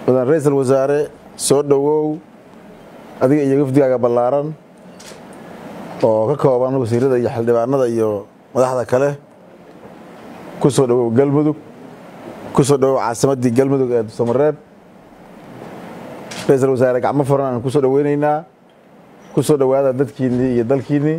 mudan ra-iisul wasaare soo dhowow adiga iyo wafdigaaga ballaaran oo ka kooban wasiirada iyo xildhibaanada iyo madaxda kale ku soo dhowow galmudug ku soo dhowow caasimaddii galmudug ee samareeb ra-iisul wasaare gacmo furan aan ku soo dhoweynaynaa ku soo dhowaada dadkiinnii iyo dalkiinnii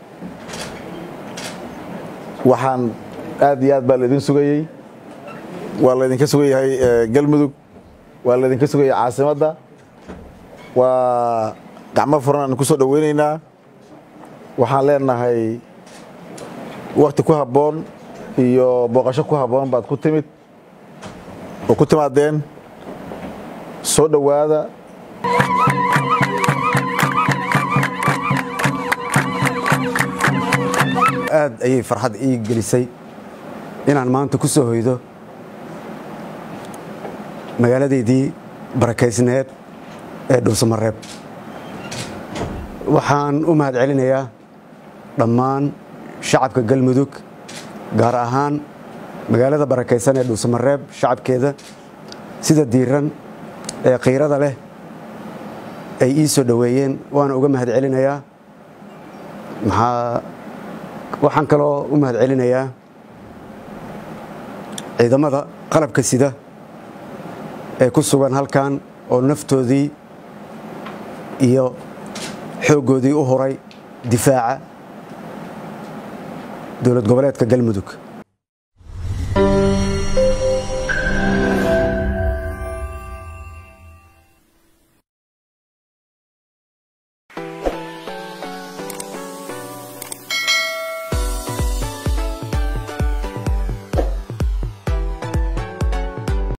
waxaan aad iyo aad baa laydin sugayey waa laydinka sugayahay galmudug waa laydinka sugayay caasimadda waa gacmo furan aan ku soo dhoweynaynaa waxaan leenahay wakti ku habboon iyo booqasho ku habboon baad ku timid oo ku timaadeen soo dhowaada aad ayay farxad ii gelisay inaan maanta ku soo hoydo magaaladeydii barakaysneed ee dhuusamareeb waxaan u mahad celinayaa dhammaan shacabka galmudug gaar ahaan magaalada barakaysan ee dhuusamareeb shacabkeeda sida diiran ee khiirada leh ay ii soo dhoweeyeen waana uga mahad celinayaa maxaa waxaan kaloo u mahad celinayaa ciidamada qalabka sida ee ku sugan halkan oo naftoodii iyo xooggoodii u huray difaaca dowlad goboleedka galmudug